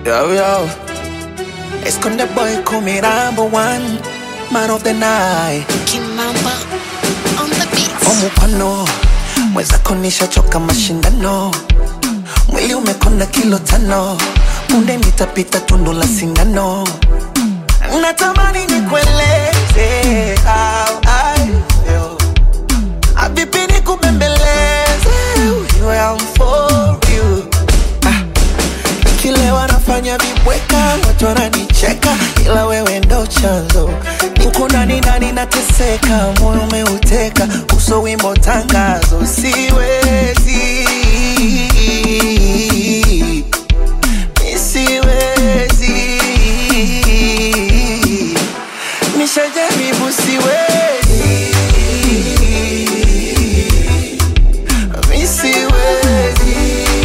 Yo, yo. Esconde boy, call me number one. Man of the night. Kimamba on the beat. Omupano. Mwenzako nishachoka mashindano. Mwili umekonda kilo tano. Punde nitapita tundu la sindano. Natamani nikueleze how I feel. Abipi nikubembeleze. You am for you. Ah. Nikilewa nafanya vibweka, watu wananicheka, ila wewe ndo chanzo. Uko ndani ndani nateseka, moyo umeuteka, uso wimbo tangazo, siwezi Mi siwezi nishajaribu, siwezi Mi siwezi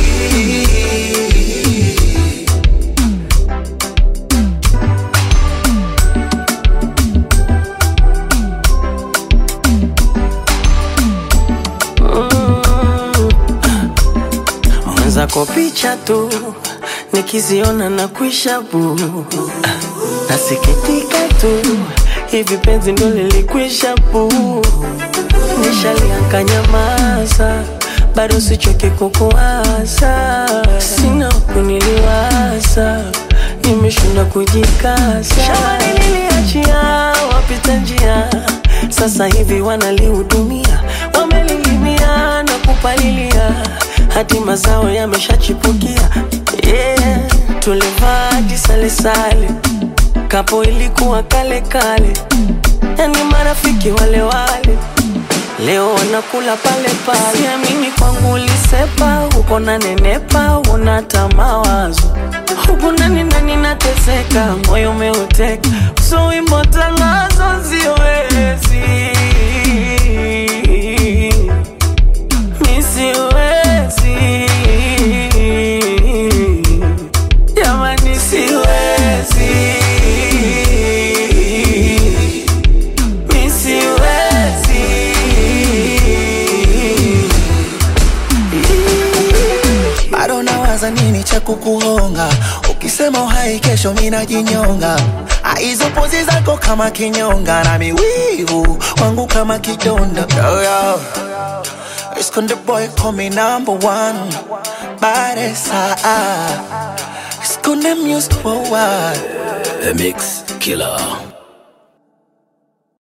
mwenzako picha tu nikiziona na kuisha bu nasikitika tu hivi penzi ndo lilikwisha bu nishalianka maza bado sichoke kukuasa sina kuniliwaza nimeshinda kujikasa shambani liliachia wapita njia sasa hivi wanalihudumia wamelilimia na kupalilia hadi mazao yameshachipukia yeah. tulivaa jisalesale kapo ilikuwa kale kale yani marafiki wale wale leo wanakula pale pale siamini kwangu ulisepa uko na nenepa unata mawazo huku nani nani nateseka moyo umeuteka so wimbo tangazo siwezi mi siwezi jamani siwezi mi siwezi bado nawaza nini cha kukuhonga ukisema uhai kesho minajinyonga Ah, hizo pozi zako kama kinyonga na miwivu wangu kama kidonda yo, yo. Esconde boy call me number one Baresa Esconde music worldwide The Mix Killer.